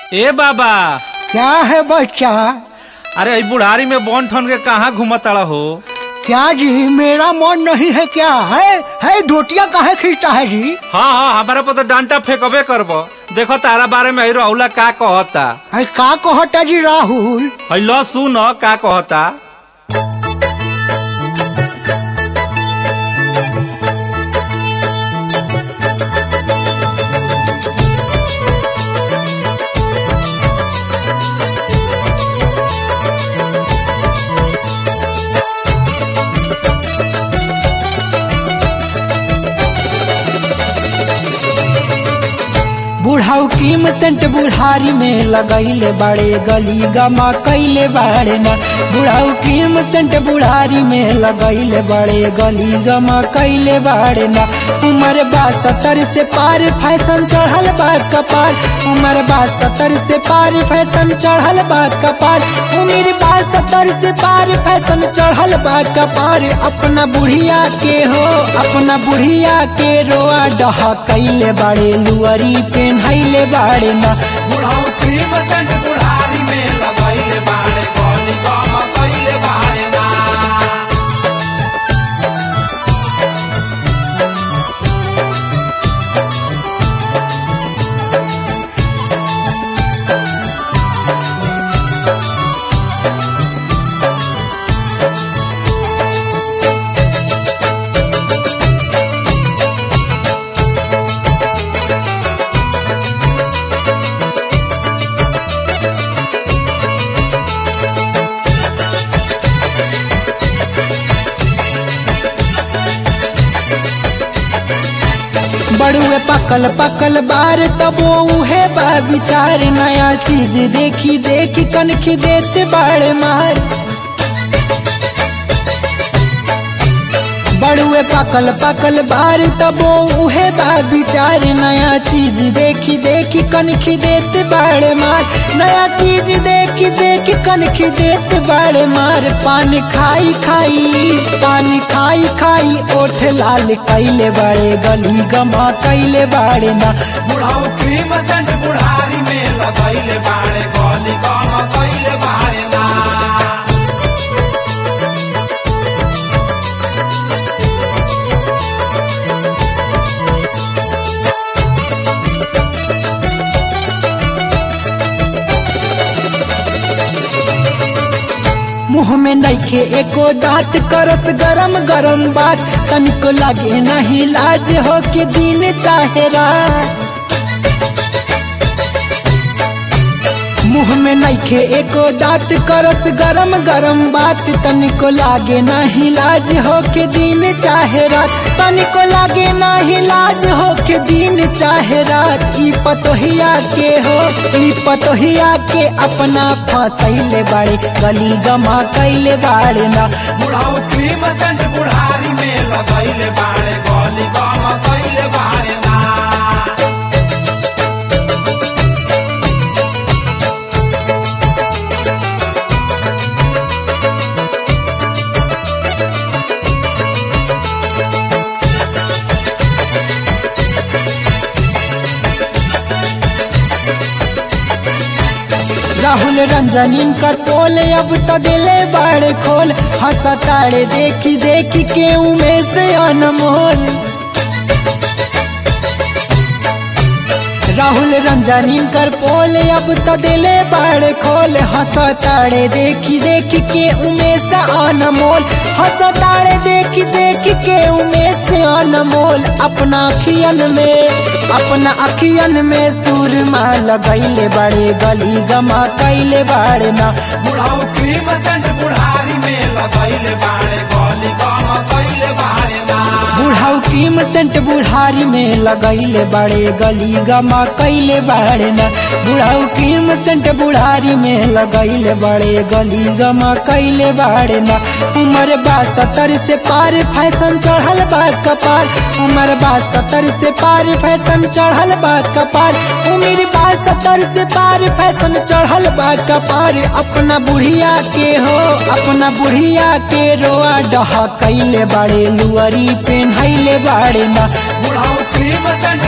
ए बाबा क्या है बच्चा अरे ई बुढ़ारी में बॉन ठन के कहाँ घूमताड़ा हो क्या जी मेरा मन नहीं है क्या है है धोतिया काहे खींचता है जी हाँ हाँ हमारे पर तो डांटा फेंकबे करबो देखो तारा बारे में ही राहुला का कहता है का कहता जी राहुल है लो सुन का कहता बुढ़ाऊ कीमतंट बुढ़ारी में लगैले बड़े गली गमा कैले बाड़े ना बुढ़ाऊ कीमतंट बुढ़ारी में लगैले बड़े गली गमा कैले बाड़े ना उम्र बा सत्तर से पार फैशन चढ़ल बा कपार उम्र बा सत्तर से पार फैशन चढ़ल बा कपार उम्र बा सत्तर से पार फैशन चढ़ल बा कपार अपना बुढ़िया के हो अपना बुढ़िया के रोआ डहा कैले बाड़े लुअरी पेन्हैले बाड़े ना बुढ़ौती बसंत बुढ़ारी में लगैले बाड़े गली गम कैले बाड़े ना बड़ुए पकल पकल बार तब वो उहे बा विचार नया चीज देखी देखी कनखी देते बाड़े मार बड़ुए पकल पकल बार तब वो उहे बा विचार नया चीज देखी देखी कनखी देते बाड़े मार नया चीज देखी देखी कनखी देते बाड़े मार पान खाई खाई पान खाई खाई ओठ लाल कैले बाड़े गली गमा कैले बाड़े ना बुढ़ौती बसंत बुढ़ारी में लगैले बाड़े गली गम कैले बाड़े ना मुँह में नइखे एको दांत करत गरम गरम बात तनिको लगे नहीं लाज हो के दिन चाहे रात मुँह में नइखे एको दांत करत गरम गरम बात तनिको लागे नहीं लाज हो के दिन चाहे रात तनिको लागे नहीं लाज हो के दिन चाहे रात ई पतोहिया के हो ई पतोहिया के अपना फसैले बाड़े गली गमा कैले बाड़े ना बुढ़ौती बसंत बुढ़ारी में लगैले बाड़े गली गम कैले बाड़े ना राहुल रंजनीन का टोल अब तो दिले बाड़े खोल हंसताड़े देखी देखी के उमेश अनमोल राहुल रंजनीन कर पोल अब तो दिले बाड़े खोल हंसताड़े देखी देखी के उमेश अनमोल हंसताड़े देखी देखी के उमेश अनमोल अपना अखियन में अपना अखियन में सुरमा लगैले बड़े गली गमा कैले बाड़े ना बुढ़ौती बसंत बुढ़ारी में लगैले बाड़े गली गम कैले बाड़े ना बुढ़ाऊ कीमतंट बुढ़ारी में लगैले बड़े गली गमा कैले बाड़े ना बुढ़ाऊ कीमतंट बुढ़ारी में लगैले बड़े गली गमा कैले बाड़े ना उम्र बा सत्तर से पार फैशन चढ़ल बा कपार उम्र बा सत्तर से पार फैशन चढ़ल बा कपार उम्र बा सत्तर से पार फैशन चढ़ल बा कपार अपना बुढ़िया के हो अपना बुढ़िया के रोआ डहा कैले बाड़े लुअरी पेन्हैले बाड़े ना बुढ़ौती बसंत